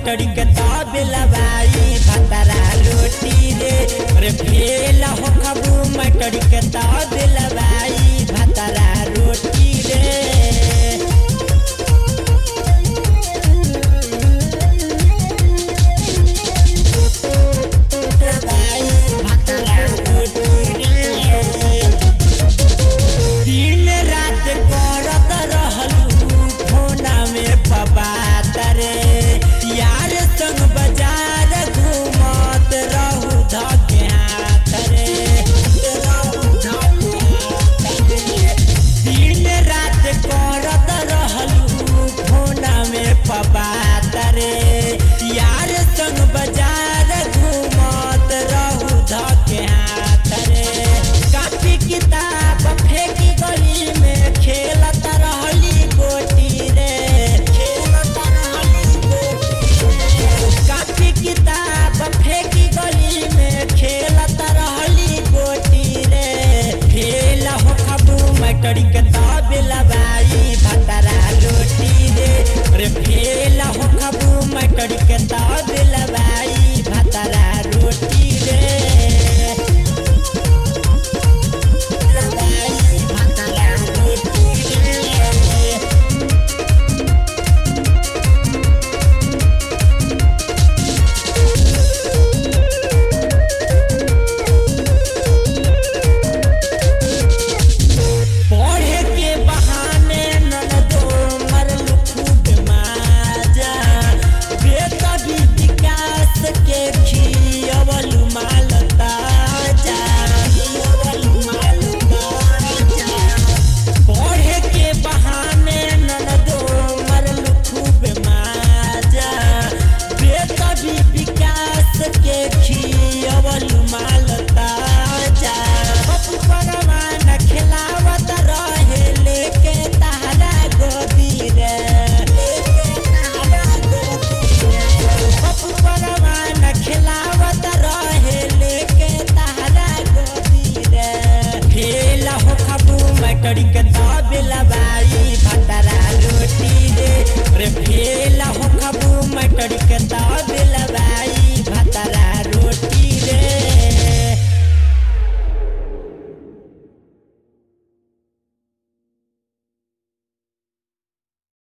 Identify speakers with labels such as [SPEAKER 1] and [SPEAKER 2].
[SPEAKER 1] मटरी के तब लबाई भतरा रोटी रे रे फेल हो खबू मटरी के तब लबाई भतरा रोटी रे दिन रात करत रहलू फोना में पबात रे यार संग बाजार घूमत रहू धके हाथ रे दिन रात करत रहलू फोना में पबात रे यार संग बाजार घूमत रहू धके हाथ रे कापी किताब फेंकी गली में खेलत रहली गोटी रे खेलत रहली गोटी कापी किताब फेंकी गली में खेलत रहली गोटी रे खेल हो खबू मटरी के तब लबाई भतरा रोटी रे रे खेल हो खबू मटरी के तब लबाई भतरा रोटी रे पढ़े के बहाने ननदो मरल खूब माजा बेतबी विकास के खियवल माल ताजा खियवल माल ताजा पढ़े के बहाने ननदो मरल खूब माजा बेतबी विकास के खियवल माल ताजा पप्पू परवान खिलावत रहे लेके तारा गोदी रे पप्पू परवान खिलावत रहे लेके तारा गोदी रे खेल हो खबू मटरी के ता